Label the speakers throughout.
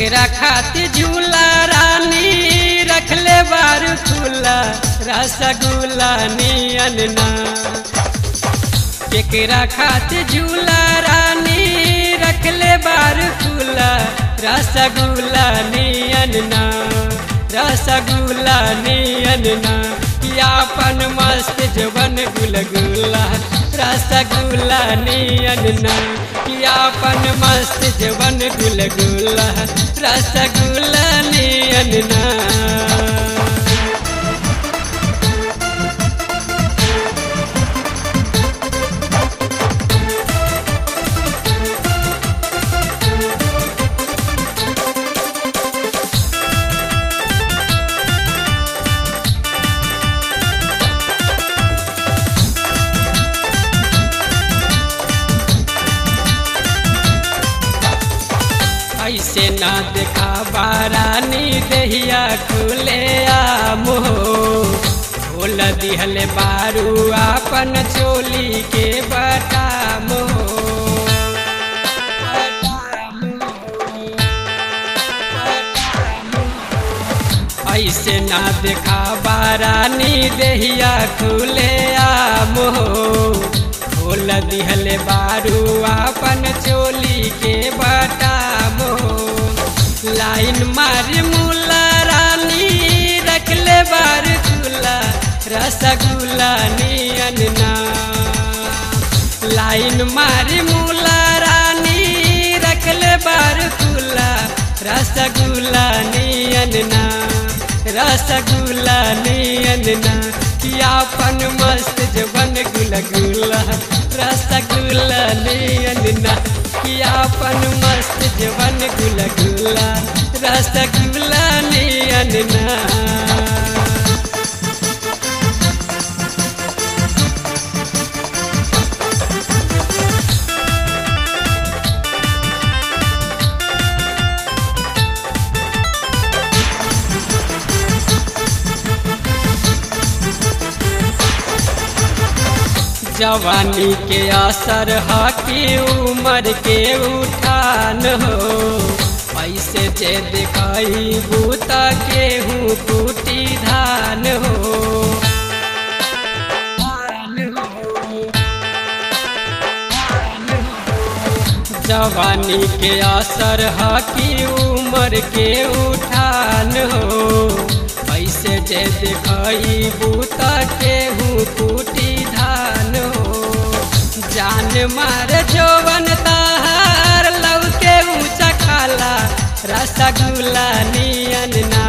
Speaker 1: केकरा खातिर झूला रानी रखले बार खुला रसगुल्ला नियन ना केकरा खातिर झूला रानी रखले बार खुला रसगुल्ला नियन ना रसगुल्ला नियन ना यापन मस्त जवन गुलगुला रसगुल्ला नियन ना यापन मस्त जवन गुलगुला रसगुल्ला नियन ना ऐसे ना देखा बारानी दहिया खुले आम हो खोल दिहले बारू आपन चोली के बटाम हो ऐसे ना देखा बारानी दहिया खुले आम हो खोल दिहले बारू आपन चोली के बटाम हो लाइन मारी मुला रानी रखले बार खुला रसगुल्ला नियन ना लाइन मारी मुला रानी रखले बार खुला रसगुल्ला नियन ना रसगुल्ला नियन ना यापन मस्त जवन गुलगुला रसगुल्ला नियन ना यापन मस्त जवन गुलगुला रसगुल्ला नियन ना जवानी के असर हकी उम्र के उठान हो ऐसे जे दिखाई बूता के हूँ कुटी धान हो जवानी के असर हकी उम्र के उठान हो ऐसे जे दिखाई बूता के हूँ कुटी धान हो जान मार जोवन ताहार लव के ऊंचा खाला रसगुल्ला नियन ना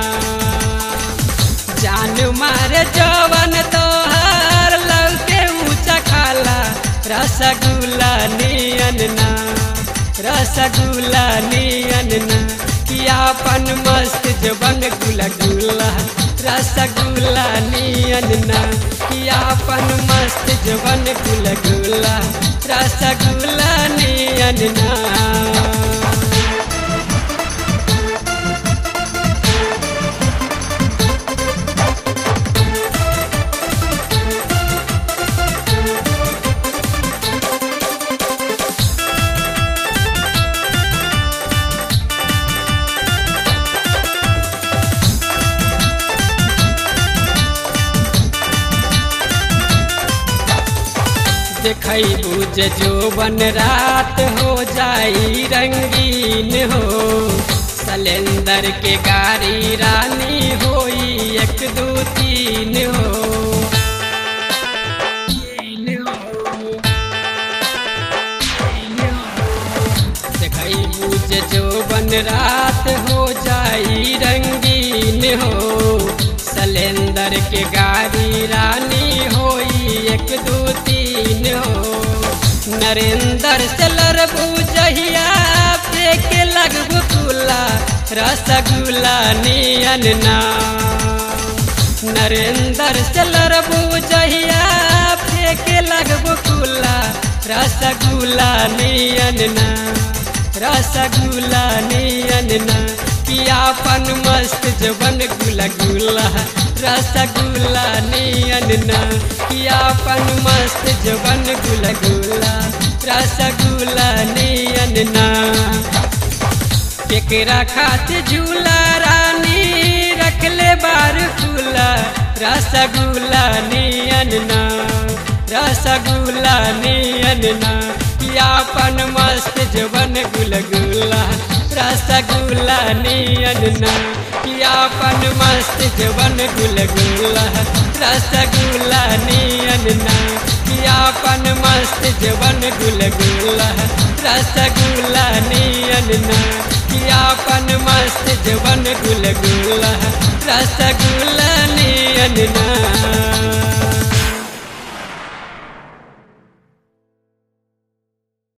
Speaker 1: जान मार जोवन तोहार लव के ऊंचा खाला रसगुल्ला नियन ना रसगुल्ला नियन ना कियापन मस्त जवन गुलगुला रसगुल्ला नियन ना कियापन मस्त जवन गुलगुला रसगुल्ला नियन ना देखई बुझ जो बन रात हो जाई रंगीन हो सलेंदर के गाड़ी रानी होई एक दो तीन हो देखई बुझ जो बन रात हो जाई रंगीन हो सलेंदर के गाड़ी रानी होई एक दो तीन हो नरेंद्र चलर बुझहिया फेंक लगबू कुला रसगुल्ला नियन ना नरेंद्र चलर बुझहिया फेंक लगबू कुला रसगुल्ला नियन ना रसगुल्ला नियन ना पियापन मस्त जवन गुला गुला रसगुल्ला नियन ना पियापन मस्त जवन गुला गुला रसगुल्ला नियन ना केकरा खातिर झूला रानी रखले बार खुला रसगुल्ला नियन ना रसगुल्ला नियन ना यापन मस्त जवन गुलगुला रसगुल्ला नियन ना यापन मस्त जवन गुलगुला रसगुल्ला नियन ना यापन मस्त जवन गुलगुला रसगुल्ला नियन ना यापन मस्त जवन गुलगुला रसगुल्ला नियन ना